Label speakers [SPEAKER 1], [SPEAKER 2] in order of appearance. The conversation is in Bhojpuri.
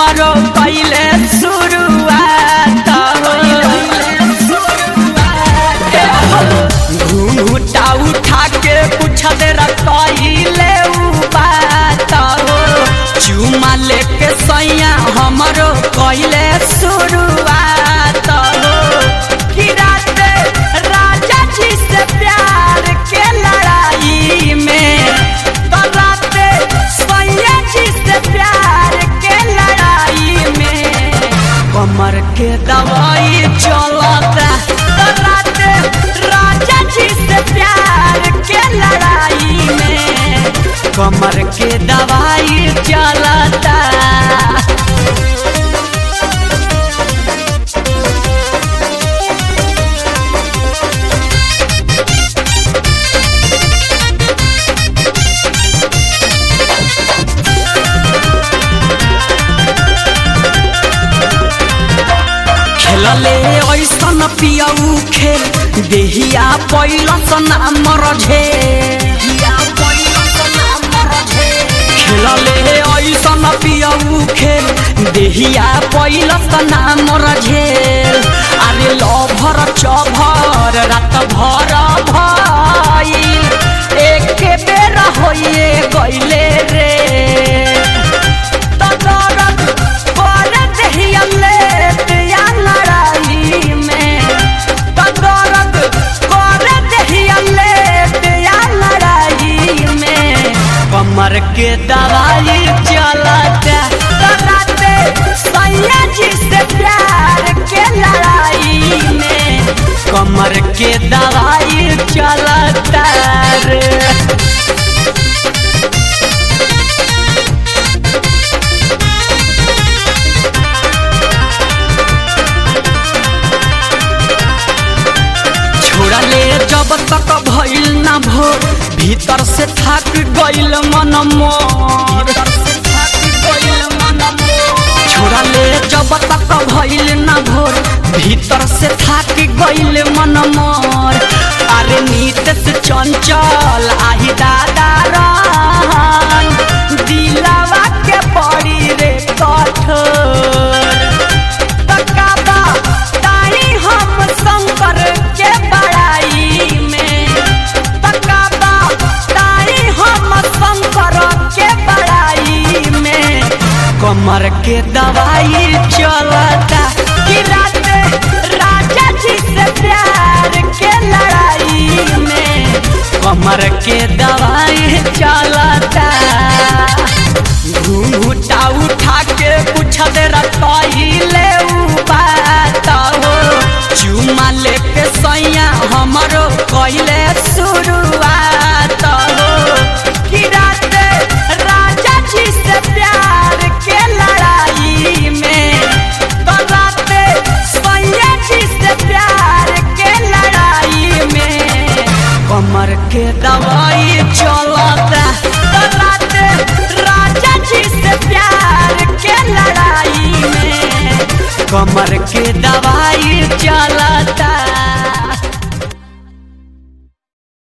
[SPEAKER 1] हमरो पहले शुरुआत घूंघटा उठा के पूछत रखले बात चुमा लेके सैया हमरो कैले शुरुआत कि रात राजा जी से प्यार के लड़ाई में तो रात सैया जी से प्यार के लड़ाई में कमर के दवाई चलता तो रात राजा जी से प्यार के लड़ाई में कमर के दवाई चलता खेलले ऐसन पियऊ खेल देहिया पैलस नाम रझे खेलले ऐसन पियऊ खेल देहिया पैलस नाम रझे अरे लभर चभर रात भर भई एक बेर होइए गइले रे तदरद कर देहिया लेत या लड़ाई में तदरद कर देहिया लेत या लड़ाई में कमर के दवाई चलता तराते सैया जी से प्यार के लड़ाई में कमर के दवाई चलता रे छोड़ा ले जब तक भइल ना भोर भीतर से थक गइल मन मोर छोड़ा ले जब तक भइल ना भोर भीतर से थक गइल मन मोर अरे नीत से चंचल आही दादा रहन दिलावा के पड़ी रे कठोर तकाबा ताही हम शंकर के बड़ाई में तकाबा ताही हम शंकर के बड़ाई में कमर के दवाई चलता कि रात राजा जी से प्यार के लड़ाई में कमर के दवाई चलता घूंघटा उठा के पूछत रखले बात हो चुमा लेके सैया हमरो कैले शुरुआत हो कि रात राजा जी से प्यार के लड़ाई में तो रात सैया जी से प्यार के लड़ाई में कमर के दवाई चलता तो रात राजा जी से प्यार के लड़ाई में कमर के दवाई चला